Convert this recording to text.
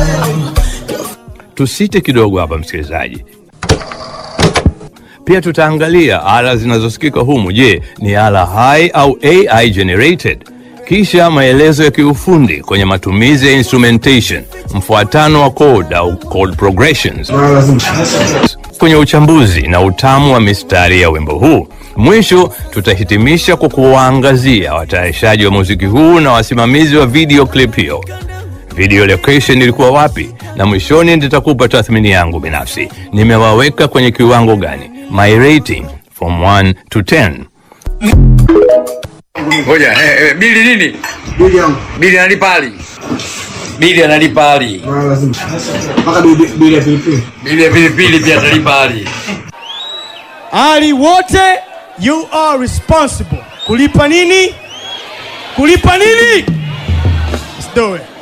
Tusite kidogo hapa msikilizaji. Pia tutaangalia ala zinazosikika humu. Je, ni ala hai au AI generated? Kisha maelezo ya kiufundi kwenye matumizi ya instrumentation, mfuatano wa chord au chord progressions, kwenye uchambuzi na utamu wa mistari ya wimbo huu. Mwisho tutahitimisha kwa kuwaangazia watayarishaji wa muziki huu na wasimamizi wa video clip hiyo. Video location ilikuwa wapi, na mwishoni nitakupa tathmini yangu binafsi. Nimewaweka kwenye kiwango gani? My rating from 1 to 10. Ngoja, eh, eh, bili nini? Bili yangu. Bili analipa ali. Bili analipa ali. Maana lazima. Mpaka bili bili ya pilipili. Bili ya pilipili pia atalipa ali. Ali wote, you are responsible. Kulipa nini? Kulipa nini? Let's do it.